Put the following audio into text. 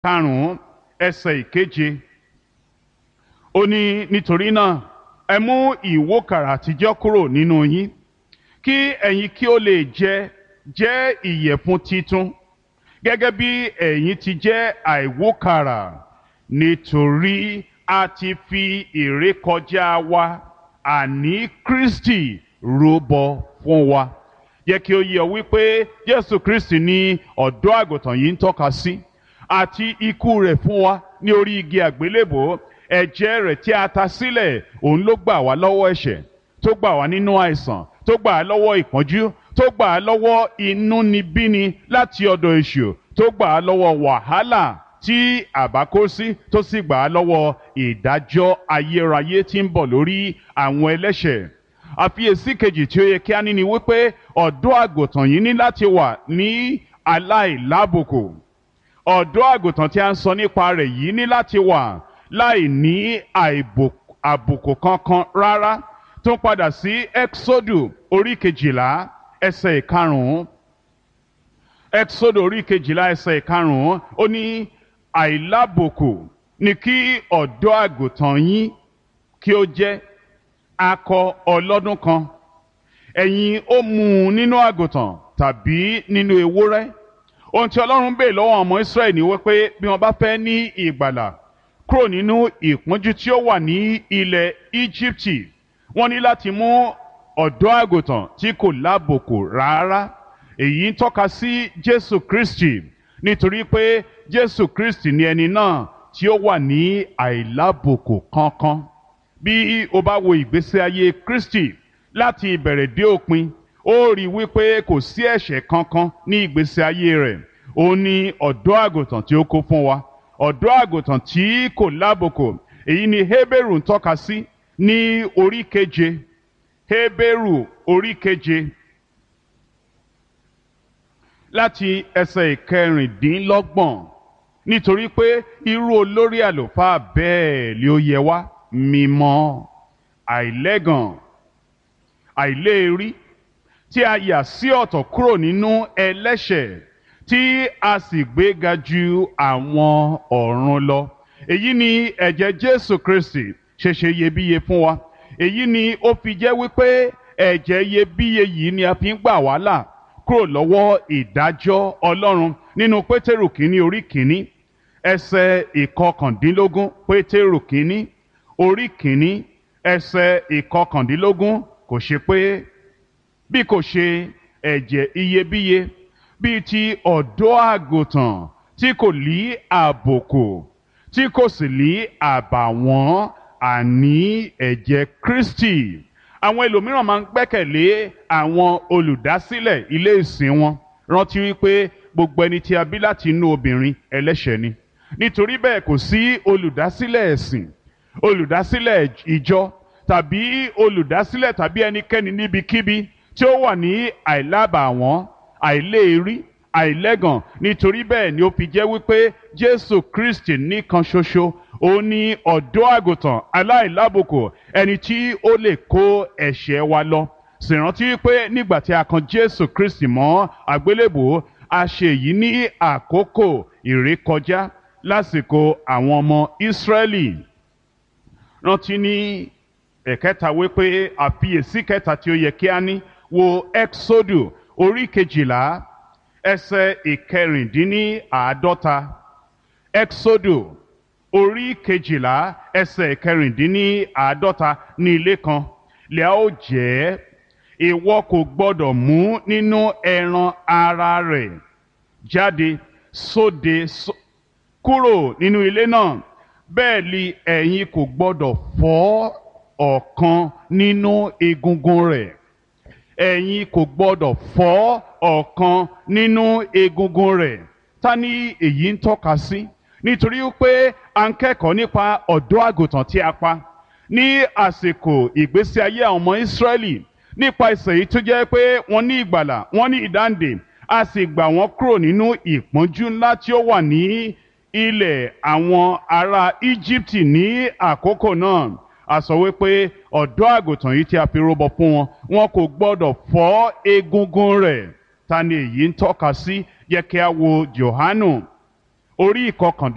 karùn-ún ẹsẹ̀ ìkeje ó ní nítorí náà ẹ mú ìwókàrà àtijọ́ kúrò nínú yín kí ẹ̀yin kí ó lè jẹ jẹ́ ìyẹ̀fun titun gẹ́gẹ́ bí ẹ̀yin ti jẹ́ àìwókàrà nítorí a ti fi ìrékọjá wa àní Kristi rúbọ fún wa yẹ kí ó yé ọ wípé Jésù Kristi ni ọ̀dọ́ àgùntàn yìí ń tọ́ka sí àti ikú rẹ̀ fún wa ní orí igi àgbélébò ẹ̀jẹ̀ rẹ̀ tí a ta sílẹ̀ òun ló gbà wá lọ́wọ́ ẹ̀ṣẹ̀ tó gbà wá nínú àìsàn tó gbà á lọ́wọ́ ìpọ́njú tó gbà á lọ́wọ́ inúnibíni láti ọ̀dọ̀ èṣù tó gbà á lọ́wọ́ wàhálà tí àbá kó sí tó sì gbà á lọ́wọ́ ìdájọ́ ayérayé tí ń bọ̀ lórí àwọn ẹlẹ́ṣẹ̀ àfiyèsí kejì tí ó yẹ kí a ní ni wípé ọ̀dọ́ àgùntàn yìí ní láti wà ní aláìlábùkù ọ̀dọ́ àgùntàn tí a ń sọ nípa rẹ̀ yìí ní láti wà láì ní àbùkù kankan rárá tó ń padà sí exodu orí kejìlá ẹsẹ̀ ìkarùn-ún exodu orí kejìlá ẹsẹ̀ ìkarùn-ún ó ní àìlábùkù ni kí ọ̀dọ́ àgùntàn yín kí ó jẹ́ akọ ọlọ́dún kan ẹ̀yin ó mú un nínú àgùntàn tàbí nínú ewúrẹ́ ohun tí ọlọ́run bèè lọ́wọ́ ọmọ israẹli ni wípé bí wọ́n bá fẹ́ ní ìgbàlà kúrò nínú ìpọ́njú tí ó wà ní ilẹ̀ íjíbítì wọ́n ní láti mú ọ̀dọ́ àgùntàn tí kò lábòkù rárá èyí ń tọ́ka sí jésù kristi nítorí pé jésù kristi ni ẹni náà tí ó wà ní àìlábòkù kankan bí o bá wo ìgbésí ayé kristi láti ìbẹ̀rẹ̀ dé òpin ó rí i wípé kò sí ẹ̀ṣẹ̀ kankan ní ìgbésí ayé rẹ̀ ó ní ọ̀dọ́ àgùntàn tí ó kó fún wa ọ̀dọ́ àgùntàn tí kò lábòkù èyí ni Hébérù ń tọ́ka sí ní orí keje Hébérù orí keje láti ẹsẹ̀ ìkẹrìndínlọ́gbọ̀n nítorí pé irú olórí àlùfáà bẹ́ẹ̀ ni ó yẹ wá mímọ́ àìlẹ́gàn àìléèrí tí a yà sí ọ̀tọ̀ kúrò nínú ẹlẹ́ṣẹ̀ tí a sì gbéga ju àwọn ọ̀run lọ. èyí ni ẹ̀jẹ̀ Jésù Kristi ṣẹ̀ṣẹ̀ iyebíye fún wa. èyí ni ó fi jẹ́ wípé ẹ̀jẹ̀ iyebíye yìí ni a fi ń gbà wá là kúrò lọ́wọ́ ìdájọ́ Ọlọ́run nínú Pétérù kínní orí kínní ẹsẹ̀ ìkọkàndínlógún Pétérù kínní orí kínní ẹsẹ̀ ìkọkàndínlógún kò ṣe pé bí kò ṣe ẹ̀jẹ̀ iyebíye bíi ti ọ̀dọ́ àgùntàn tí kò lí àbòkù tí kò sì lí àbàwọ́n àní ẹ̀jẹ̀ Kristi àwọn ẹlòmíràn máa ń gbẹ́kẹ̀lé àwọn olùdásílẹ̀ ilé ìsìn wọn rántí wípé gbogbo ẹni tí a bí láti inú obìnrin ẹlẹ́ṣẹ̀ ni nítorí bẹ́ẹ̀ kò sí olùdásílẹ̀ ẹ̀sìn olùdásílẹ̀ ìjọ tàbí olùdásílẹ̀ tàbí ẹnikẹ́ni níbikíbi tí ó wà ní àìlábàwọ́n àìléèrí àìlẹ́gàn nítorí bẹ́ẹ̀ ni ó fi jẹ́ wípé Jésù Kristi nìkan ṣoṣo ó ní ọ̀dọ́ àgùntàn aláìlábùkù ẹni tí ó lè kó ẹ̀ṣẹ̀ wa lọ sì rántí wípé nígbà tí a kan Jésù Kristi mọ́ àgbélébùú a ṣe èyí ní àkókò ìrékọjá lásìkò àwọn ọmọ Ísírẹ́lì rántí ní ẹ̀kẹta wípé àfiyèsí kẹta tí ó yẹ kí a ní wo Exodu orí kejìlá ẹsẹ̀ ìkẹrìndínláàádọ́ta Exodu orí kejìlá ẹsẹ̀ ìkẹrìndínláàádọ́ta ní ilé kan lẹ́à ó jẹ́ ìwọ kò gbọ́dọ̀ mú nínú ẹran ara rẹ̀ jáde sóde kúrò nínú ilé náà bẹ́ẹ̀ ni ẹ̀yin kò gbọ́dọ̀ fọ́ ọ̀kan nínú egungun rẹ̀ ẹ̀yin kò gbọ́dọ̀ fọ́ ọ̀kan nínú egungun rẹ̀ ta ni èyí ń tọ́ka sí nítorí pé a ń kẹ́kọ̀ọ́ nípa ọ̀dọ́ àgùntàn tí a pa ní àsìkò ìgbésí ayé àwọn ọmọ Ísírẹ́lì nípa ìsẹ̀ yìí tó jẹ́ pé wọ́n ní ìgbàlà wọ́n ní ìdáǹdè a sì gbà wọ́n kúrò nínú ìpọ́njú ńlá tí ó wà ní ilẹ̀ àwọn ará Íjíbítì ní àkókò náà a sọ wípé ọ̀dọ́ àgùntàn yìí tí a fi rúbọ fún wọn wọn kò gbọ́dọ̀ fọ́ egungun rẹ̀ ta ni èyí ń tọ́ka sí yẹ kí a wo Jòhánù orí ìkọkàndínlẹ́